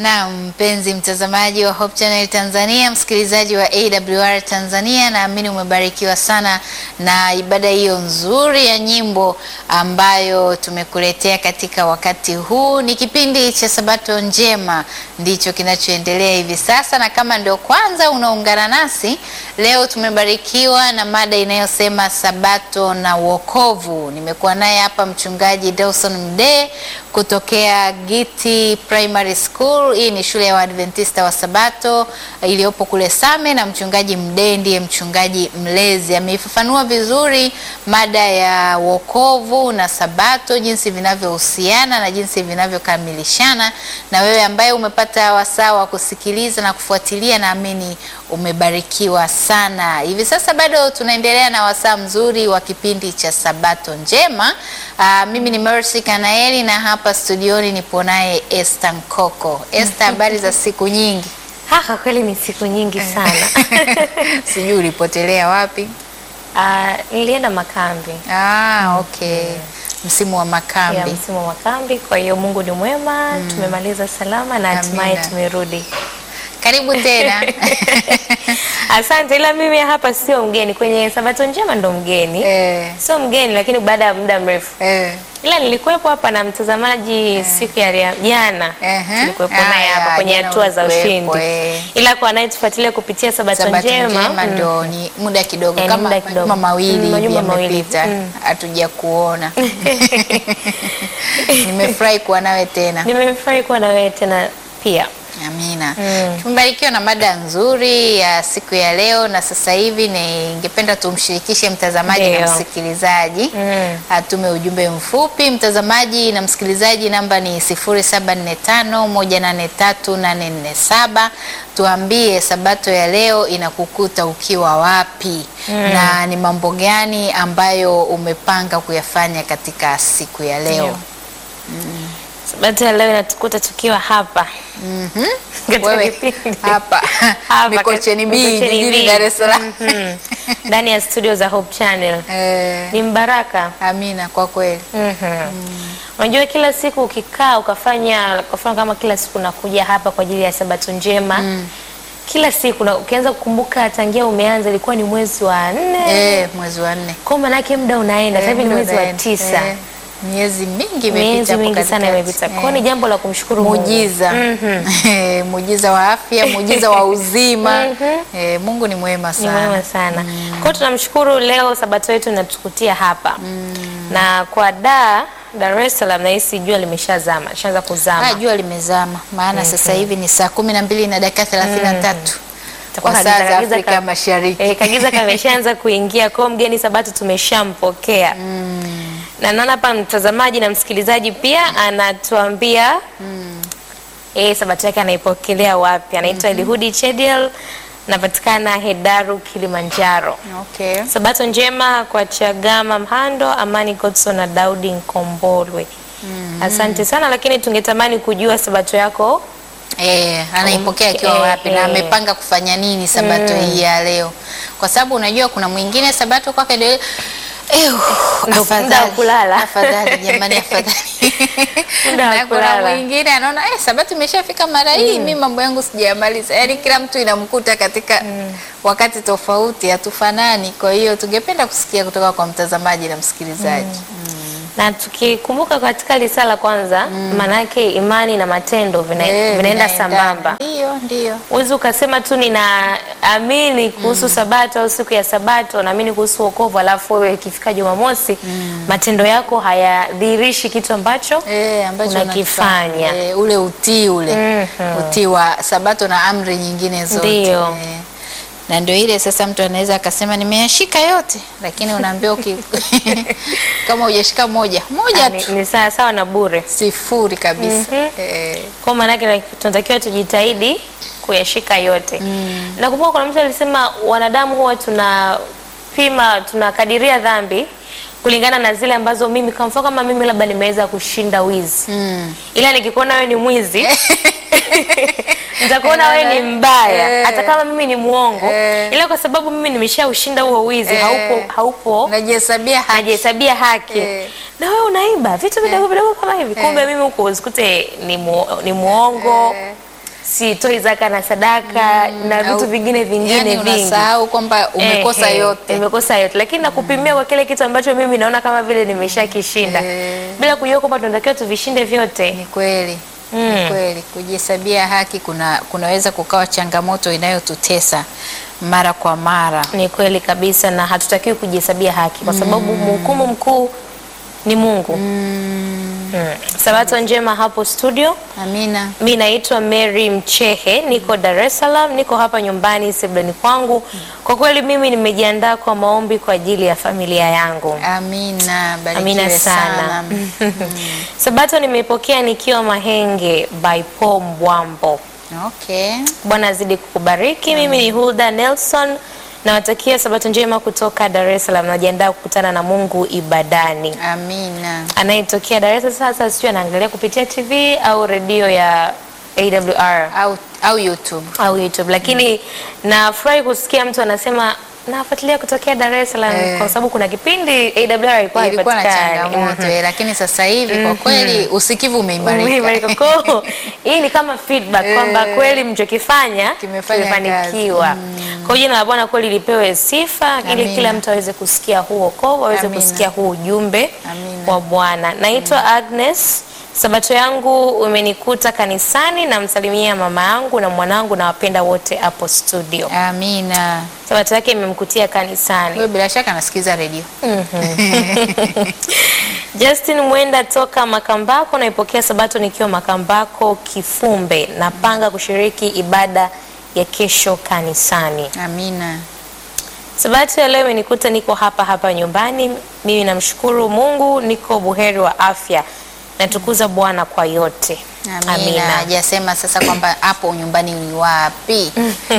Na mpenzi mtazamaji wa Hope Channel Tanzania, msikilizaji wa AWR Tanzania, naamini umebarikiwa sana na ibada hiyo nzuri ya nyimbo ambayo tumekuletea katika wakati huu. Ni kipindi cha Sabato Njema ndicho kinachoendelea hivi sasa, na kama ndio kwanza unaungana nasi leo, tumebarikiwa na mada inayosema Sabato na wokovu. Nimekuwa naye hapa mchungaji Dawson Mdee kutokea Giti Primary School. Hii ni shule ya Waadventista wa Sabato iliyopo kule Same, na mchungaji Mdee ndiye mchungaji mlezi. Ameifafanua vizuri mada ya wokovu na Sabato, jinsi vinavyohusiana na jinsi vinavyokamilishana. Na wewe ambaye umepata wasaa wa kusikiliza na kufuatilia, naamini umebarikiwa sana. Hivi sasa bado tunaendelea na wasaa mzuri wa kipindi cha Sabato Njema. Aa, mimi ni Mercy Kanaeli na hapa studioni nipo naye Esther Nkoko. Esther, habari za siku nyingi? Haka kweli ni siku nyingi sana. Sijui ulipotelea wapi? Ah, nilienda makambi Ah, okay. Msimu wa ya makambi. msimu wa makambi, kwa hiyo Mungu ni mwema, tumemaliza salama na hatimaye Amina. tumerudi. Karibu tena. Asante, ila mimi hapa sio mgeni kwenye Sabato Njema, ndo mgeni eh, sio mgeni, lakini baada ya muda mrefu, eh. ila nilikuwepo hapa na mtazamaji siku ya ria- jana, Ehe. tulikuwepo Ah, naye hapa ya, kwenye jana hatua za ulikuwepo, ushindi, eh. ila kwa anayetufuatilia kupitia Sabato, Sabato Njema, njema mm, ndo ni muda kidogo Eh, ni kama muda kidogo. majuma mawili Mm, hivi majuma mawili. yamepita Mm. hatuja kuona. Nimefurahi kuwa nawe tena. nimefurahi kuwa na wewe tena pia. Amina. Mm. Tumebarikiwa na mada nzuri ya siku ya leo, na sasa hivi ningependa tumshirikishe mtazamaji na Ndio. msikilizaji Mm. atume ujumbe mfupi. Mtazamaji na msikilizaji, namba ni 0745183847. Tuambie sabato ya leo inakukuta ukiwa wapi na ni mambo gani ambayo umepanga kuyafanya katika siku ya leo. Ndio. Sabato ya leo inatukuta tukiwa hapa Mhm. Katika Wewe kipindi. hapa Hapa Mikocheni B Mikocheni jijini B. Dar es Salaam. Mhm. ndani ya studio za Hope Channel. Eh, Ni mbaraka. Amina, kwa kweli Mhm. Unajua kila siku ukikaa ukafanya kwa mfano kama kila siku nakuja hapa kwa ajili ya Sabato njema kila siku na ukianza kukumbuka tangia umeanza ilikuwa ni mwezi wa nne eh, mwezi wa nne kwa manake muda unaenda sasa hivi ni Eh, mwezi wa ndio tisa eh, miezi mingi imepita miezi hapo mingi sana katikati. imepita Eh. kwa hiyo ni jambo la kumshukuru Mungu. Muujiza Mhm. Eh, muujiza wa afya, muujiza wa uzima. Mhm. Eh, Mungu ni mwema Ni sana. mwema sana. Kwa hiyo tunamshukuru leo sabato yetu inatukutia hapa. Na kwa da Dar es Salaam nahisi jua limeshazama, lishaanza kuzama. Ah, jua limezama maana sasa hivi ni saa kumi na mbili na dakika thelathini na tatu Itakuwa kwa saa kagiza- za kagiza Afrika ka- Mashariki. Eh, kagiza kameshaanza kuingia kwa hiyo mgeni sabato tumeshampokea. Na naona hapa mtazamaji na msikilizaji pia anatuambia eh, sabato yake anaipokelea wapi. Anaitwa Elihudi Chediel, napatikana Hedaru Kilimanjaro. Okay. Sabato njema kwa Chagama Mhando, Amani Godson na Daudi Nkombolwe. Asante sana, lakini tungetamani kujua sabato yako. Eh, anaipokea Um, akiwa eh, wapi na eh. amepanga kufanya nini sabato hii ya leo, kwa sababu unajua kuna mwingine sabato kwake ndio eh, Ndo afadhali. muda wa kulala. afadhali jamani, afadhali Muda wa na kuna kulala. mwingine anaona eh, sabato imeshafika mara hii, mimi mambo yangu sijayamaliza. Yaani kila mtu inamkuta katika wakati tofauti, hatufanani. Kwa hiyo tungependa kusikia kutoka kwa mtazamaji na msikilizaji. Na tukikumbuka katika lisa la kwanza, maanake imani na matendo vina, Eh, vinaenda vinaendana. sambamba. Ndio, ndio. Huwezi ukasema tu ninaamini kuhusu sabato au siku ya sabato, naamini kuhusu wokovu, alafu wewe ikifika Jumamosi matendo yako hayadhihirishi kitu ambacho Eh, ambacho Unakifanya. unakifanya. Eh, ule utii ule Mhm. utii wa sabato na amri nyingine zote Ndio. Eh, na ndio ile sasa mtu anaweza akasema nimeyashika yote, lakini unaambiwa uki... kama hujashika moja moja ni, tu ni sawa sawa na bure. sifuri kabisa Mhm. eh, Kwa maanake tunatakiwa tujitahidi kuyashika yote. Nakumbuka kuna mtu alisema wanadamu huwa tunapima tunakadiria dhambi kulingana na zile ambazo mimi kwa mfano kama mimi labda nimeweza kushinda wizi mm. ila nikikuona wewe ni mwizi nitakuona wewe ni mbaya Eh. hata kama mimi ni muongo Eh. ila kwa sababu mimi nimeshaushinda huo wizi Eh. haupo haupo najihesabia haki najihesabia haki Eh. na wewe unaiba vitu vidogo vidogo kama hivi kumbe mimi huko usikute ni, mu, ni muongo Eh. sitoi zaka na sadaka na Au- vitu vingine vingine yani vingi unasahau kwamba umekosa Eh, eh, yote. nimekosa yote lakini nakupimia kwa kile kitu ambacho mimi naona kama vile nimeshakishinda Eh. bila kujua kwamba tunatakiwa tuvishinde vyote Ni kweli Mm. ni kweli, kujihesabia haki kuna kunaweza kukawa changamoto inayotutesa mara kwa mara. ni kweli kabisa na hatutakiwi kujihesabia haki kwa sababu mhukumu mkuu ni Mungu mm. Sabato njema hapo studio Amina. Mi naitwa Mary Mchehe, niko Dar es Salaam, niko hapa nyumbani sebuleni kwangu. Kwa kweli mimi nimejiandaa kwa maombi kwa ajili ya familia yangu. Amina, barikiwe Amina sana. Sabato nimeipokea nikiwa Mahenge by Paul Mbwambo. Okay. Bwana azidi kukubariki. Mimi ni Hulda Nelson, nawatakia sabato njema kutoka Dar es Salaam. Najiandaa kukutana na Mungu ibadani. Amina. Anayetokea Dar es Salaam sasa, sijui anaangalia kupitia TV au redio ya AWR Au, au YouTube. au YouTube, lakini nafurahi kusikia mtu anasema nafuatilia kutokea Dar es Salaam Eh. kwa sababu kuna kipindi AWR ilikuwa Ilikuwa na haipatikani. changamoto eh, lakini sasa hivi kwa kweli usikivu umeimarika. Umeimarika. Kwa hiyo, hii ni kama feedback Eh. kwamba kweli mlichokifanya Kimefanya kimefanikiwa. Kwa hiyo jina la Bwana kweli lipewe sifa ili Amina. kila mtu aweze kusikia huu wokovu, aweze Amina. kusikia huu ujumbe Amina. wa Bwana. Naitwa Agnes. Sabato yangu umenikuta kanisani, namsalimia mama yangu na mwanangu na wapenda wote hapo studio. Amina. Sabato yake imemkutia kanisani. Wewe bila shaka nasikiza redio. Justin Mwenda toka Makambako, naipokea sabato nikiwa Makambako Kifumbe. Napanga kushiriki ibada ya kesho kanisani. Amina. Sabato ya leo imenikuta niko hapa hapa nyumbani. Mimi namshukuru Mungu, niko buheri wa afya. Natukuza Bwana kwa yote. Amina. Hajasema sasa kwamba hapo nyumbani ni wapi.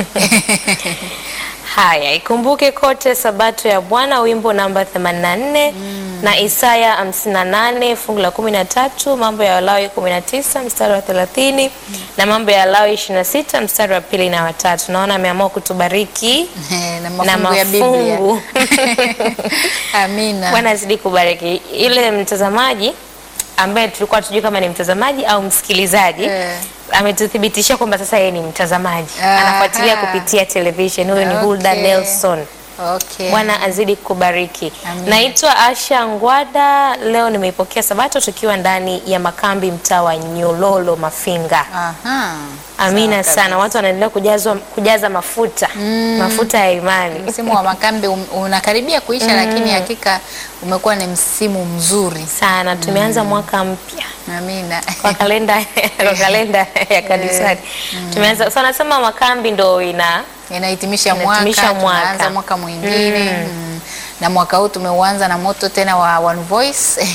Haya, ikumbuke kote sabato ya Bwana, wimbo namba 84 na Isaya 58 fungu la 13, mambo ya Walawi 19 mstari wa 30 na mambo ya Walawi 26 mstari wa pili na watatu. Naona ameamua kutubariki na na mafungu ya Biblia. mafungu. Amina. Bwana azidi kubariki. Ile mtazamaji ambaye tulikuwa tujui kama ni mtazamaji au msikilizaji Eh. ametuthibitishia kwamba sasa yeye ni mtazamaji, Aha. anafuatilia kupitia television. Huyo ni Hulda Okay. Nelson. Okay. Bwana azidi kubariki. Amina. Naitwa Asha Ngwada. Leo nimeipokea sabato tukiwa ndani ya makambi mtaa wa Nyololo Mafinga. Aha. Amina Sawa sana, watu wanaendelea kujazwa kujaza mafuta mafuta ya imani. Msimu wa makambi um- unakaribia kuisha, lakini hakika umekuwa ni msimu mzuri. sana tumeanza mwaka mpya Amina. kwa kalenda kwa kalenda ya kanisani tumeanza so nasema makambi ndo ina Inahitimisha mwaka, Inahitimisha mwaka. tunaanza mwaka mwingine mm. na mwaka huu tumeuanza na moto tena wa One Voice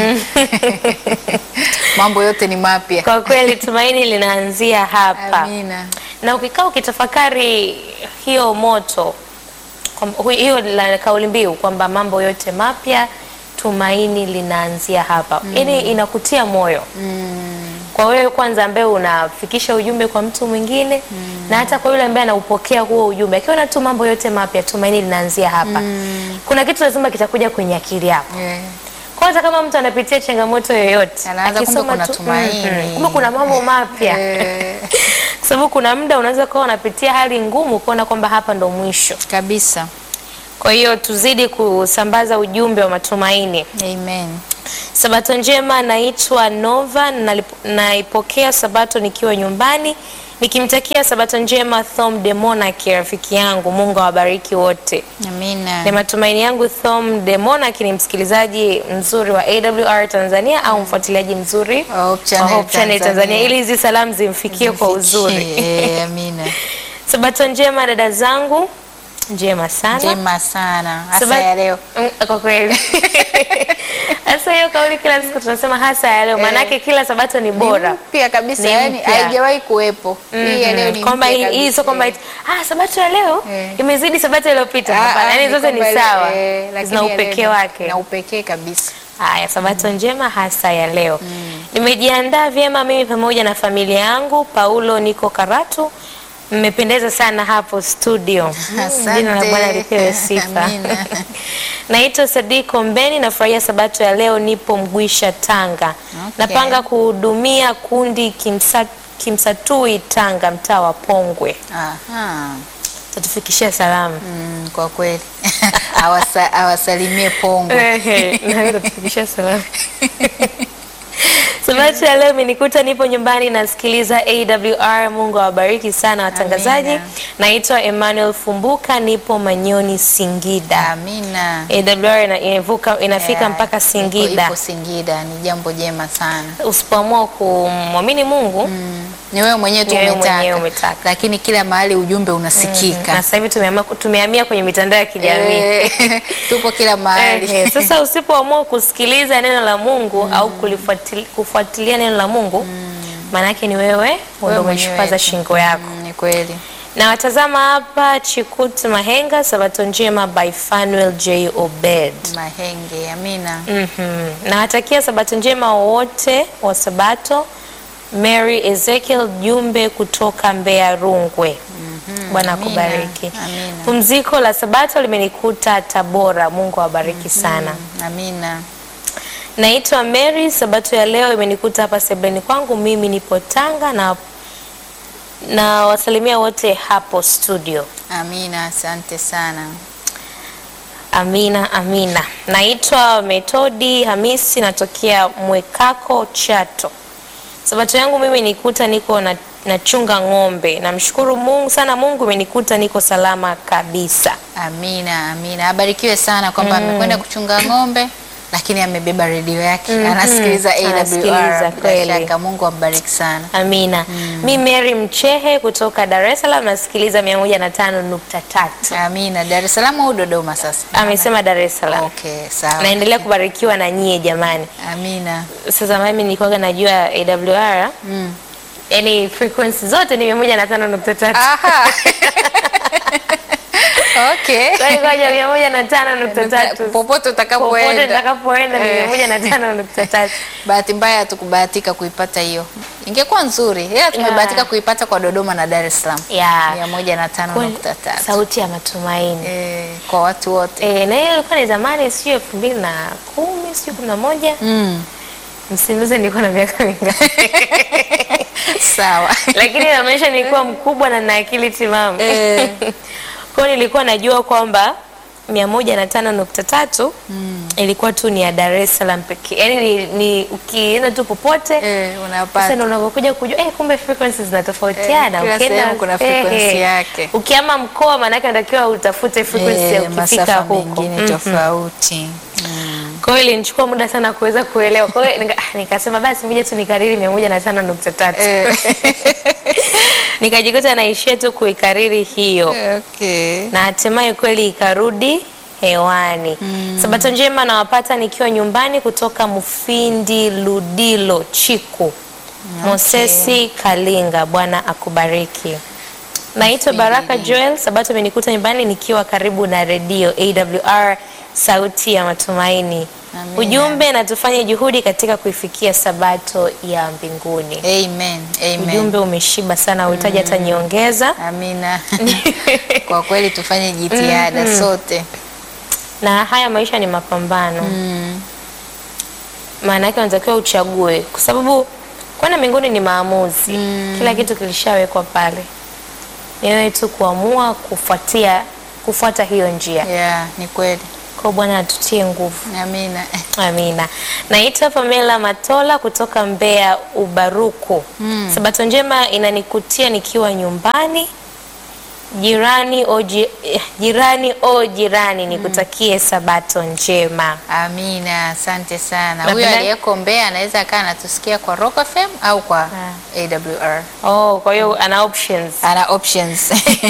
mambo yote ni mapya. kwa kweli tumaini linaanzia hapa Amina. na ukikaa ukitafakari hiyo moto kwamba- hu- hiyo la kauli mbiu kwamba mambo yote mapya tumaini linaanzia hapa yaani inakutia moyo kwa wewe kwanza ambaye unafikisha ujumbe kwa mtu mwingine na hata kwa yule ambaye anaupokea huo ujumbe akiona tu mambo yote mapya tumaini linaanzia hapa kuna kitu lazima kitakuja kwenye akili yako Yeah. kwa hata kama mtu anapitia changamoto yoyote Anaanza kumbe akisoma kuna tu, tumaini. mhm, kumbe kuna mambo mapya Eh, kwa sababu kuna muda unaweza kuwa unapitia hali ngumu kuona kwamba hapa ndo mwisho. kabisa. Kwa hiyo tuzidi kusambaza ujumbe wa matumaini. Amen. Sabato njema, naitwa Nova, nalip- naipokea sabato nikiwa nyumbani, nikimtakia sabato njema Thom de Monarch, rafiki yangu. Mungu awabariki wote. Amina. Ni matumaini yangu Thom de Monarch ni msikilizaji mzuri wa AWR Tanzania au mfuatiliaji mzuri Hope Channel wa Hope Channel Tanzania, Tanzania. ili hizi salamu zimfikie kwa uzuri. Eh, Amina. Sabato njema dada zangu, njema sana. Njema sana. Hasa Sabat- ya leo. Mm, Kwa kweli hasa hiyo kauli kila siku tunasema hasa ya leo, maanake kila sabato ni bora Pia kabisa, Ni yani mpya. haijawahi kuwepo. Hii ya leo Mhm. ni kwamba mpya hii hii kabisa. sio kwamba eti, ah sabato ya leo Eh. imezidi sabato iliyopita. Ah, Hapana, ah, yani zote ni kwamba ile- sawa, eh, lakini zina ya leo upekee ni- wake. Na upekee kabisa. Haya, sabato njema hasa ya leo. Nimejiandaa vyema mimi pamoja na familia yangu. Paulo, niko Karatu. Mmependeza sana hapo studio. Mm, Asante. Jina la Bwana lipewe sifa. Amina. Naitwa Sadiko Mbeni, nafurahia sabato ya leo, nipo Mgwisha, Tanga. Okay. Napanga kuhudumia kundi kimsa, Kimsatui, Tanga, mtaa wa Pongwe. Aha. Tatufikishia salamu. Mm, kwa kweli Awasa, awasalimie Pongwe. Ehe, na wewe utatufikishia salamu. Sabato ya leo imenikuta nipo nyumbani nasikiliza AWR. Mungu awabariki sana watangazaji. Amina. Naitwa Emmanuel Fumbuka, nipo Manyoni, Singida. Amina. AWR ina, inavuka, inafika Yeah, mpaka ipo- Singida. Ipo Singida ni jambo jema sana. Usipoamua kumwamini Mungu Ni wewe mwenyewe tu Ni wewe umetaka. mwenyewe umetaka. Lakini kila mahali ujumbe na unasikika. sasa hivi tumehamia tumehamia kwenye mitandao ya kijamii. Eh, tupo kila mahali. Ehe, sasa usipoamua kusikiliza neno la Mungu au kulifuatili- kufuatilia neno la Mungu maana yake ni wewe Wewe ndio mwenyewe umeshupaza tu. shingo yako. Mm, Ni kweli. Na watazama hapa Chikut Mahenga, Sabato njema by Fanuel J Obed. Mahenge. Amina. Mhm. Nawatakia Sabato njema wote wa Sabato. Mary Ezekiel Jumbe kutoka Mbeya Rungwe. Bwana Amina. akubariki. Amina. Pumziko la Sabato limenikuta Tabora. Mungu awabariki sana. Amina. Naitwa Mary. Sabato ya leo imenikuta hapa sebuleni kwangu, mimi nipo Tanga na na wasalimia wote hapo studio. Amina. Asante sana. Amina, amina. Naitwa Metodi Hamisi, natokea Mwekako, Chato. Sabato yangu mimi nikuta niko na nachunga ng'ombe. Namshukuru Mungu sana, Mungu imenikuta niko salama kabisa. Amina, amina. Abarikiwe sana kwamba amekwenda kuchunga ng'ombe lakini amebeba redio yake anasikiliza Anasikiliza, AWR. Bila kweli. shaka Mungu ambariki sana. Amina. Mi Mary Mchehe kutoka Dar es Salaam nasikiliza 105.3. Amina. Dar es Salaam au Dodoma sasa? Amesema Dar es Salaam. Okay, sawa. Naendelea kubarikiwa na nyie jamani. Amina. Sasa mimi nilikuwa najua AWR Mm. yani frequency zote ni 105.3. Aha. Okay. Kwa hiyo ngoja 105.3. Popote Popote utakapoenda. nitakapoenda ni Eh. 105.3. Bahati mbaya hatukubahatika kuipata hiyo. Ingekuwa nzuri. Ila tumebahatika Yeah. kuipata kwa Dodoma na Dar es Salaam. Yeah. 105.3. Sauti ya matumaini. Eh, kwa watu wote. Eh, na hiyo ilikuwa ni zamani sio elfu mbili na kumi sio kumi na moja Mm. msimbuze nilikuwa na miaka mingapi Sawa. lakini inaonyesha nilikuwa mkubwa na na akili timamu Eh. kwa hiyo nilikuwa najua kwamba mia moja na tano nukta tatu ilikuwa tu ni ya Dar es Salaam pekee yaani ni, ni ukienda tu popote Eh, sasa unapata. ndo unavyokuja kujua eh, kumbe frequencies zinatofautiana. Eh, kila Ukienda- sehemu kuna frequency yake. Ukiama mkoa maanake unatakiwa utafute frequency Eh, ukifika masafa huko. mengine Mhm. tofauti. Mm. Kwa hiyo ilinichukua muda sana kuweza kuelewa. Kwa hiyo nika, nikasema basi ngoja tu nikariri mia moja na tano nukta tatu Eh, nikajikuta naishia tu kuikariri hiyo okay. na hatimaye kweli ikarudi hewani. Sabato njema nawapata nikiwa nyumbani kutoka Mufindi Ludilo Chiku. Mosesi Kalinga, Bwana akubariki. Naitwa Baraka Joel. Sabato imenikuta nyumbani nikiwa karibu na redio AWR sauti ya matumaini. Amina. Ujumbe na tufanye juhudi katika kuifikia sabato ya mbinguni. Amen. Amen. Ujumbe umeshiba sana, uhitaji hata nyongeza. Amina. Kwa kweli tufanye jitihada sote. Na haya maisha ni mapambano. Mm. maana yake unatakiwa uchague, kwa sababu kwenda mbinguni ni maamuzi. Kila kitu kilishawekwa pale, ni wewe tu kuamua kufuatia kufuata hiyo njia. Yeah, ni kweli. Kwa Bwana atutie nguvu. Amina. Amina. Naitwa Pamela Matola kutoka Mbeya Ubaruku. Sabato njema inanikutia nikiwa nyumbani. Jirani o ji, eh, jirani o jirani, nikutakie sabato njema. Amina, asante sana. Napenda- Huyo aliyeko Mbeya anaweza akawa anatusikia kwa Rock FM au kwa AWR. Oh, kwa hiyo ana options. Ana options.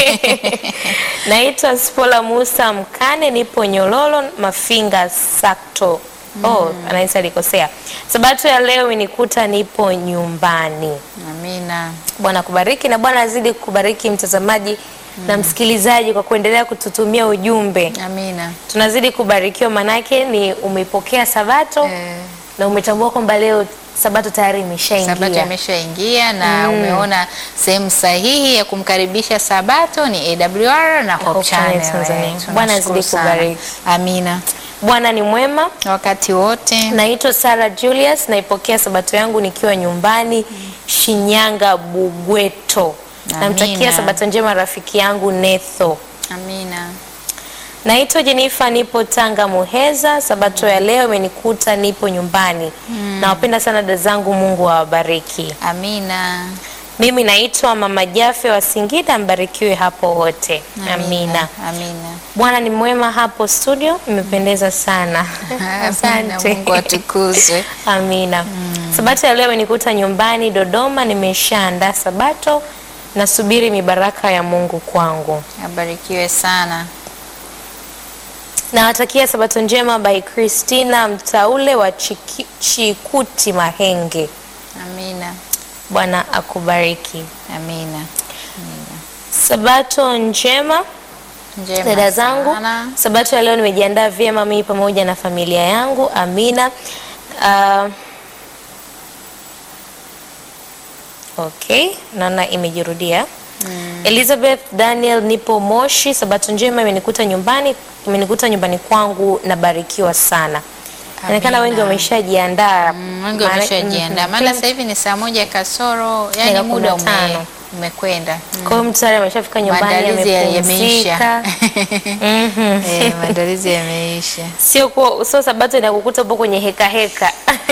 Naitwa Spola Musa Mkane, nipo Nyololo Mafinga Sakto. Oh, anaweza alikosea. Sabato ya leo imenikuta nipo nyumbani. Amina. Bwana kubariki na Bwana azidi kubariki mtazamaji na msikilizaji kwa kuendelea kututumia ujumbe. Amina. Tunazidi kubarikiwa, manake ni umeipokea Sabato Eh, na umetambua kwamba leo Sabato tayari Sabato imeshaingia. imeshaingia na umeona sehemu sahihi ya kumkaribisha Sabato ni AWR na Hope Hope Channel Channel. Tanzania. Eh, Bwana azidi tunashukuru sana. kubariki. Amina. Bwana ni mwema. wakati wote. Naitwa Sara Julius, naipokea sabato yangu nikiwa nyumbani Shinyanga Bugweto. Namtakia Amina. sabato njema rafiki yangu Netho. Amina. Naitwa Jenifa, nipo Tanga Muheza. Sabato ya leo imenikuta nipo nyumbani. Nawapenda sana dada zangu, Mungu awabariki. Amina. Mimi naitwa Mama Jafe wa Singida, mbarikiwe hapo wote. Amina. Amina. Bwana ni mwema hapo studio, imependeza sana. Amina. Mungu atukuzwe. Amina. Sabato ya leo imenikuta nyumbani Dodoma, nimeshaandaa sabato, nasubiri mibaraka ya Mungu kwangu. Abarikiwe sana. Nawatakia sabato njema by Christina Mtaule wa Chiki, Chikuti Mahenge. Amina. Bwana akubariki. Amina. Sabato njema Njema dada zangu. sana. Sabato ya leo nimejiandaa vyema mimi pamoja na familia yangu. Amina. Uh, okay, naona imejirudia. Elizabeth Daniel, nipo Moshi. Sabato njema imenikuta nyumbani, imenikuta nyumbani kwangu, nabarikiwa sana. Inaonekana wengi wameshajiandaa. Mm, Wengi Maana- wameshajiandaa, Mhm. maana sasa hivi ni saa moja kasoro, yani Dakika muda kumi na ume, tano. umekwenda. Mm. Kwa hiyo mtu tayari ameshafika nyumbani Maandalizi ya- amepumzika. yameisha. Mhm. Eh, maandalizi yameisha. sio kuwa sio sabato inakukuta upo kwenye heka heka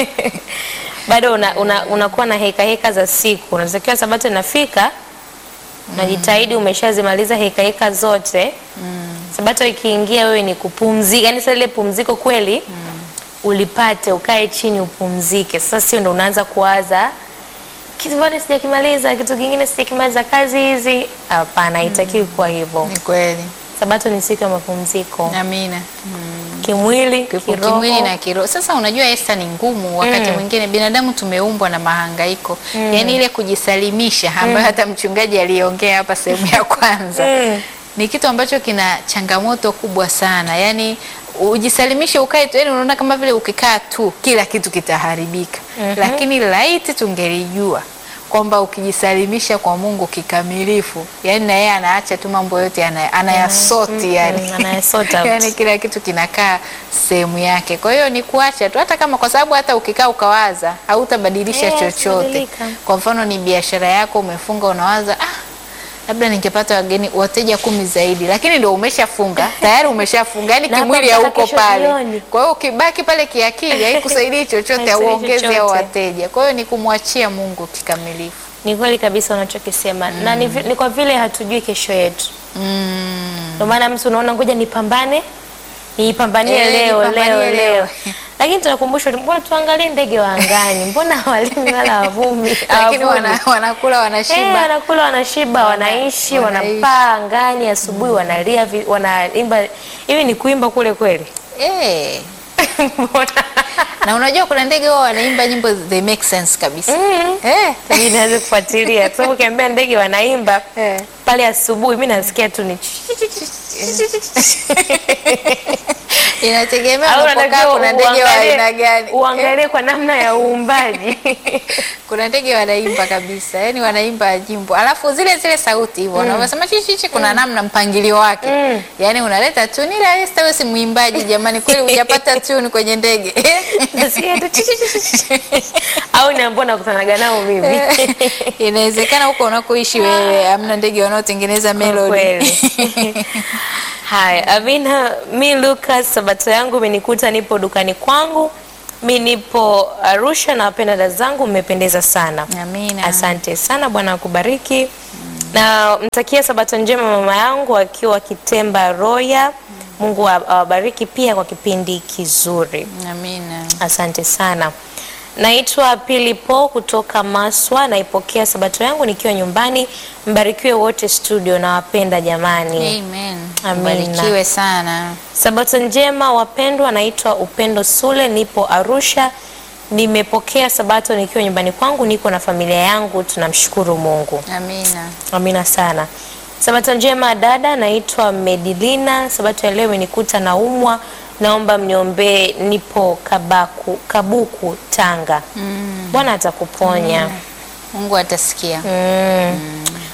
bado una, una, unakuwa na heka heka za siku unatakiwa sabato inafika unajitahidi umeshazimaliza heka heka zote sabato ikiingia wewe ni kupumzika yani sasa ile pumziko kweli ulipate ukae chini upumzike sasa sio ndo unaanza kuwaza kitu bado sijakimaliza kitu kingine sijakimaliza kazi hizi hapana haitakiwi kuwa hivyo Ni kweli. sabato ni siku ya mapumziko Amina. kimwili Kipo kiroho kimwili na kiroho. Sasa unajua Esther, ni ngumu wakati mwingine binadamu tumeumbwa na mahangaiko, yaani ile kujisalimisha ambayo hata mchungaji aliongea hapa sehemu ya kwanza Mm. ni kitu ambacho kina changamoto kubwa sana, yaani ujisalimishe ukae tu, yani unaona kama vile ukikaa tu kila kitu kitaharibika, lakini laiti tungelijua kwamba ukijisalimisha kwa Mungu kikamilifu, yani na yeye anaacha tu mambo yote ana- anayasoti yani. mm, anayasort out. yani kila kitu kinakaa sehemu yake. Kwa hiyo ni kuacha tu, hata kama kwa sababu hata ukikaa ukawaza hautabadilisha Eh, chochote. hatabadilika. Kwa mfano ni biashara yako umefunga, unawaza ah, labda ningepata wageni wateja kumi zaidi, lakini ndio umeshafunga tayari, umeshafunga yani Na hapa kimwili mpaka hauko kesho pale. jioni. Kwa hiyo ukibaki pale kiakili haikusaidii chochote, Haisaidii auongezi au chochote. wateja. Kwa hiyo ni kumwachia Mungu kikamilifu. Ni kweli kabisa unachokisema na ni, vi- ni kwa vile hatujui kesho yetu. Ndio maana mtu unaona ngoja nipambane niipambanie Eh, leo nipambanie leo leo. leo, lakini tunakumbushwa mbona tuangalie ndege wa angani, mbona hawalimi wala havumi, Lakini hawavuni. wana, wanakula Eh, wanashiba. wanakula wanashiba, wanaishi, wanaishi. wanapaa angani, asubuhi wanalia, vi- wanaimba. Hivi ni kuimba kule kweli? Eh. na unajua kuna ndege wao wanaimba nyimbo they make sense kabisa. Mm. Eh. Mimi naweza kufuatilia kwa sababu ukiambia ndege wanaimba Eh. pale asubuhi, mimi nasikia tu ni Inategemea au unapokaa unatakiwa kuna ndege wa aina uangalie, gani. uangalie kwa namna ya uumbaji. Kuna ndege wanaimba kabisa, yani wanaimba nyimbo, alafu zile zile sauti hivyo wanavyosema chichichi, kuna namna mpangilio wake Mm. yani unaleta tuni, ila Esther wewe si mwimbaji jamani, kweli hujapata tuni kwenye ndege Nasikia tu chi- chi- chi- chi- chi. au niambia nakutanaga nao mimi inawezekana huko unakoishi wewe hamna ndege wanaotengeneza melody. kweli. Haya, Amina, mi Lucas, sabato yangu imenikuta nipo dukani kwangu. Mi nipo Arusha na wapenda dada zangu, mmependeza sana. Amina. Asante sana, Bwana akubariki. Na mtakia sabato njema mama yangu akiwa Kitemba Roya. Mungu awa- awabariki pia kwa kipindi kizuri. Amina. Asante sana. Naitwa Pili Po kutoka Maswa, naipokea sabato yangu nikiwa nyumbani. Mbarikiwe wote studio, nawapenda jamani. Amen. Amina. Barikiwe sana. Sabato njema wapendwa, naitwa Upendo Sule, nipo Arusha. Nimepokea sabato nikiwa nyumbani kwangu, niko na familia yangu, tunamshukuru Mungu. Amina. Amina sana. Sabato njema dada, naitwa Medilina. Sabato ya leo imenikuta naumwa, naomba mniombee, nipo Kabaku, Kabuku Tanga. Bwana atakuponya. Mungu atasikia. Mm.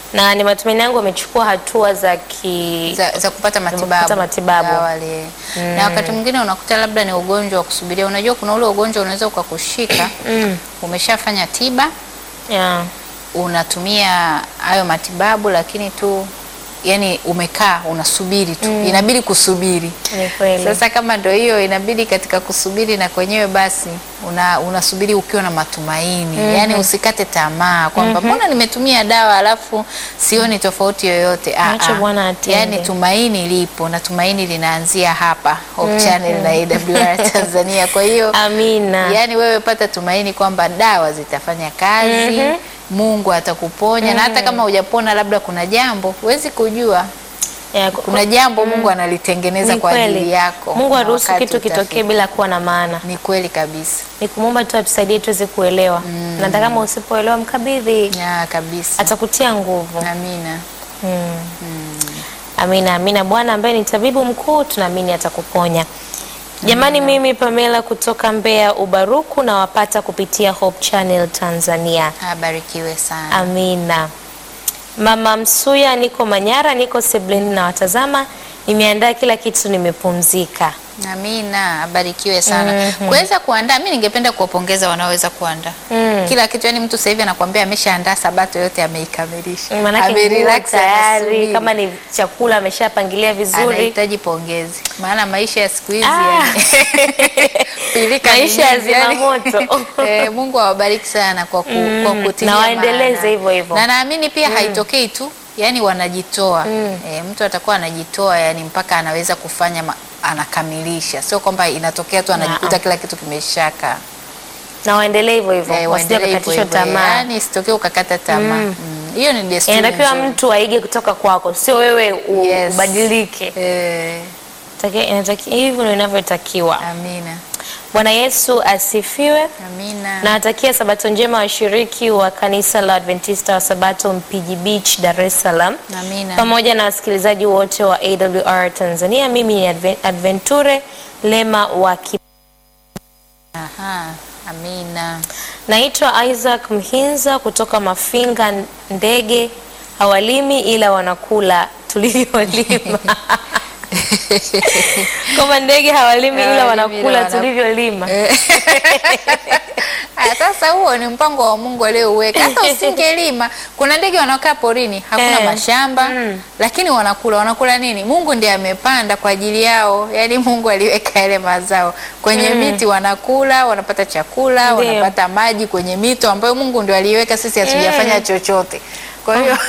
na ni matumaini yangu wamechukua hatua za ki za, za kupata matibabu, kupata matibabu. za awali. Na wakati mwingine unakuta labda ni ugonjwa wa kusubiria. Unajua kuna ule ugonjwa unaweza ukakushika umeshafanya tiba, yeah. unatumia hayo matibabu, lakini tu yani umekaa unasubiri tu, inabidi kusubiri. Ni kweli. Sasa kama ndio hiyo, inabidi katika kusubiri na kwenyewe basi una, unasubiri ukiwa na matumaini yani usikate tamaa kwamba mbona nimetumia dawa alafu sioni tofauti yoyote. Ah, Mwache ah. Bwana atende. Yani tumaini lipo na tumaini linaanzia hapa Hope Channel na AWR Tanzania. Kwa hiyo Amina. yani wewe pata tumaini kwamba dawa zitafanya kazi Mungu atakuponya na hata kama hujapona, labda kuna jambo huwezi kujua Yeah, kuna jambo Mungu analitengeneza ni kwa ajili kweli. yako. Mungu na haruhusu wakati kitu kitokee utafika. bila kuwa na maana. Ni kweli kabisa Ni kumwomba tu atusaidie tuweze kuelewa, na hata kama usipoelewa mkabidhi, ya kabisa. atakutia nguvu. Amina. Amina, amina. Bwana ambaye ni tabibu mkuu, tunaamini atakuponya. Jamani, mimi Pamela kutoka Mbeya Ubaruku nawapata kupitia Hope Channel Tanzania. Abarikiwe sana. Amina. Mama Msuya, niko Manyara, niko Sebleni na watazama, nimeandaa kila kitu, nimepumzika. Amina, abarikiwe sana. Kuweza kuandaa, mimi ningependa kuwapongeza wanaoweza kuandaa kila kitu. Yani mtu sasa hivi anakuambia ameshaandaa sabato yote ameikamilisha, Maanake nguo Amerelax, tayari, anasubiri. kama ni chakula ameshapangilia vizuri. anahitaji pongezi, maana maisha ya siku hizi Ah. yani, pilika ni Maisha ya nyingi, yani. zimamoto. Eh, Mungu awabariki sana kwa, ku, kwa kutilia na waendeleze maana. hivyo hivyo. na naamini pia haitokei tu yani wanajitoa eh, mtu atakuwa anajitoa yani mpaka anaweza kufanya ma, anakamilisha, sio kwamba inatokea tu anajikuta Naam. kila kitu kimeshaka. na waendelee hivyo hivyo, Eh, wasije waendelee hivyo wakakatishwa hivyo, tamaa. yani isitokee ukakata tamaa. Mm. Hiyo ni desturi Inatakiwa nzuri. mtu aige kutoka kwako, sio wewe u- Yes. ubadilike. Eh, Inatakiwa- inatakiwa- Hivyo ndio inavyotakiwa. amina Bwana Yesu asifiwe. amina. Nawatakia sabato njema washiriki wa kanisa la Adventista wa Sabato Mpiji Beach, Dar es Salaam, Amina. pamoja na wasikilizaji wote wa AWR Tanzania. Mimi ni Adven- Adventure Lema wa Ki Aha, amina. Naitwa Isaac Mhinza kutoka Mafinga Ndege. Hawalimi ila wanakula tulivyolima. Kama ndege hawalimi ila Hawalimi wanakula ila wana- tulivyolima. Ah, Sasa huo ni mpango wa Mungu aliouweka. Hata usingelima, kuna ndege wanaokaa porini, hakuna Eh. mashamba, lakini wanakula. Wanakula nini? Mungu ndiye amepanda kwa ajili yao, yaani Mungu aliweka yale mazao kwenye miti, wanakula, wanapata chakula, Ndiyo. wanapata maji kwenye mito ambayo Mungu ndio aliiweka, sisi hatujafanya chochote. Kwa hiyo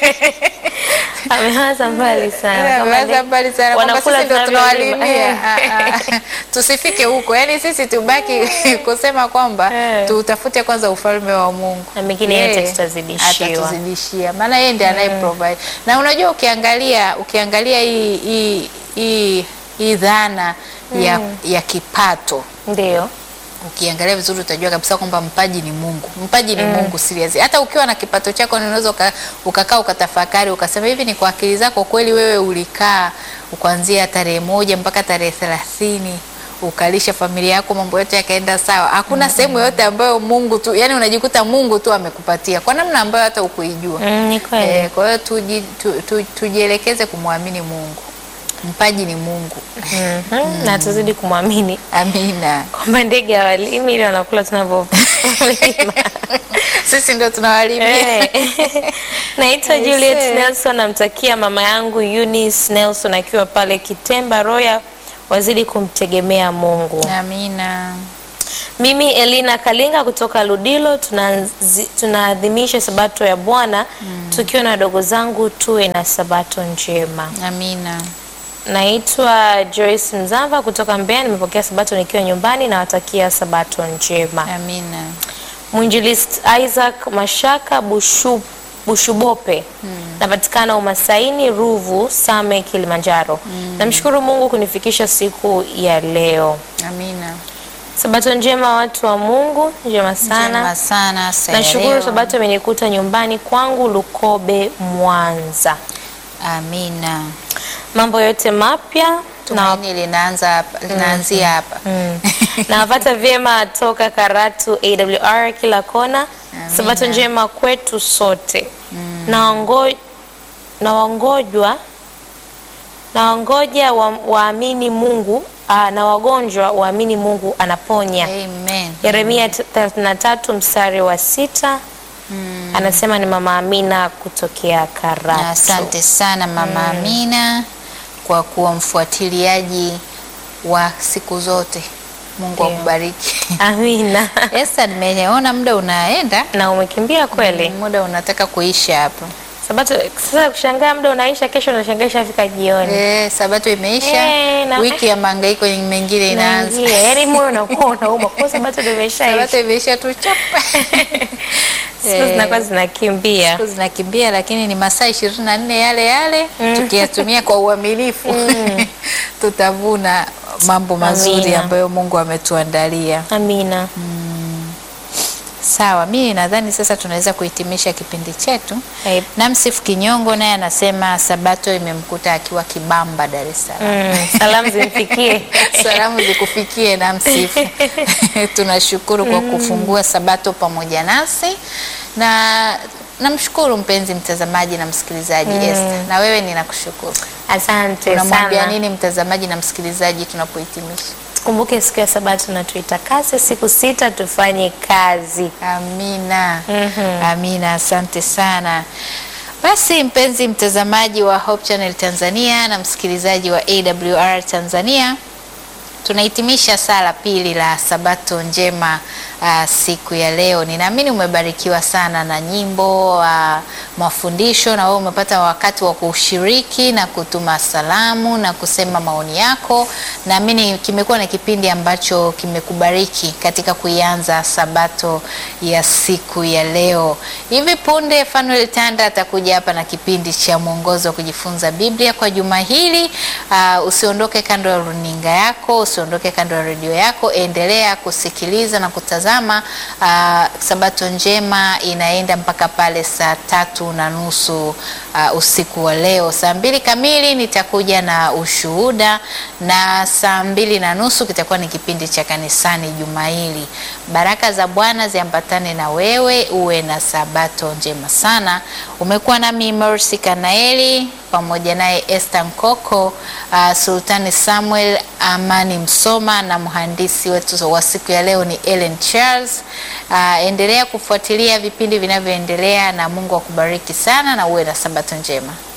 Ameanza mbali sana. Kama Waza ndege- mbali sana kwamba wanakula sisi ndio tunavyolima. tunawalimia. Eh. Ah, ah. Tusifike huko, yaani sisi tubaki kusema kwamba Eh. tutafute kwanza ufalme wa Mungu Na mengine Yeye yote tutazidishiwa. atatuzidishia, maana yeye ndiye anaye provide. Na unajua ukiangalia ukiangalia hii hii hii hii dhana ya, ya kipato Ndio. ukiangalia vizuri utajua kabisa kwamba mpaji ni Mungu. Mpaji ni Mungu serious. Hata ukiwa na kipato chako ni unaweza uka- ukakaa ukatafakari ukasema hivi ni kwa akili zako kweli wewe ulikaa kuanzia tarehe moja mpaka tarehe thelathini ukalisha familia yako mambo yote yakaenda sawa. Hakuna sehemu yoyote ambayo Mungu tu, yani unajikuta Mungu tu amekupatia kwa namna ambayo hata ukuijua. Mm, ni kweli. Eh, kwa hiyo tuji, tu, tu, tujielekeze kumwamini Mungu. Mpaji ni Mungu. Mhm. Na tuzidi kumwamini Amina. kwamba ndege hawalimi ila wanakula tunavyolima. Sisi ndio tunawalimia. Eh. Naitwa Aise. Juliet Nelson, namtakia mama yangu Eunice Nelson akiwa pale Kitemba Royal, wazidi kumtegemea Mungu. Amina. Mimi Elina Kalinga kutoka Ludilo, tunazi- tunaadhimisha sabato ya Bwana tukiwa na wadogo zangu, tuwe na sabato njema. Amina. Naitwa Joyce Mzava kutoka Mbeya, nimepokea sabato nikiwa nyumbani, nawatakia sabato njema. Amina. Mwinjilist Isaac Mashaka Bushu, Bushubope napatikana Umasaini Ruvu Same Kilimanjaro. Namshukuru Mungu kunifikisha siku ya leo. Amina. Sabato njema watu wa Mungu, njema sana. Njema sana saa ya Nashukuru leo. sabato imenikuta nyumbani kwangu Lukobe, Mwanza. Amina. Mambo yote mapya na Tumaini linaanza hapa, linaanzia hapa. nawapata vyema toka Karatu AWR kila kona. Sabato njema kwetu sote. Naongo- Naongojwa nawangoja wa- waamini Mungu ah, na wagonjwa waamini Mungu anaponya. Amen. Yeremia 33 mstari wa sita anasema ni mama Amina kutokea Karatu. Na asante sana Mama Amina kwa kuwa mfuatiliaji wa siku zote. Mungu Ndio. akubariki. Amina. Esther, nimeona muda unaenda, na umekimbia kweli. muda unataka kuisha hapo. Sabato sasa kushangaa muda unaisha, kesho unashangaa ishafika jioni. Eh, sabato imeisha, Eh, na- wiki ya mahangaiko mengine inaanza. Naingia, yaani moyo unakuwa unauma kwa sabato ndio imeshaisha. Sabato imeisha tu chapa. Siku Eh. zinakuwa zinakimbia. Siku zinakimbia lakini ni masaa ishirini na nne yale yale tukiyatumia kwa uaminifu tutavuna mambo mazuri Amina. ambayo Mungu ametuandalia. Amina. Sawa, mimi nadhani sasa tunaweza kuhitimisha kipindi chetu. Eh, Na Msifu Kinyongo naye anasema sabato imemkuta akiwa Kibamba, Dar es Salaam. mm, salamu zimfikie. Salamu zikufikie na Msifu. Tunashukuru kwa kufungua sabato pamoja nasi na namshukuru mpenzi mtazamaji na msikilizaji Esther. Na wewe ninakushukuru. Asante Unamwambia sana. nini mtazamaji na msikilizaji tunapohitimisha? Tukumbuke siku ya sabato na tuitakase siku sita tufanye kazi. Amina. Mhm. Amina, asante sana. Basi mpenzi mtazamaji wa Hope Channel Tanzania na msikilizaji wa AWR Tanzania, tunahitimisha sala pili la Sabato njema uh, siku ya leo. Ninaamini umebarikiwa sana na nyimbo uh, mafundisho, na wewe umepata wakati wa kushiriki na kutuma salamu na kusema maoni yako. Naamini kimekuwa na kipindi ambacho kimekubariki katika kuianza Sabato ya siku ya leo. Hivi punde Fanuel Tanda atakuja hapa na kipindi cha mwongozo wa kujifunza Biblia kwa juma hili. Uh, usiondoke kando ya runinga yako, usiondoke kando ya redio yako, endelea kusikiliza na kutazama. Uh, Sabato njema inaenda mpaka pale saa tatu na nusu uh, usiku wa leo. Saa mbili kamili nitakuja na ushuhuda na saa mbili na nusu kitakuwa ni kipindi cha kanisani juma hili. Baraka za Bwana ziambatane na wewe, uwe na sabato njema sana. Umekuwa nami Mercy Kanaeli pamoja naye Esther Nkoko, uh, Sultani Samuel Amani Msoma na mhandisi wetu wa siku ya leo ni Ellen Charles. Uh, endelea kufuatilia vipindi vinavyoendelea na Mungu akubariki sana na uwe na sabato njema.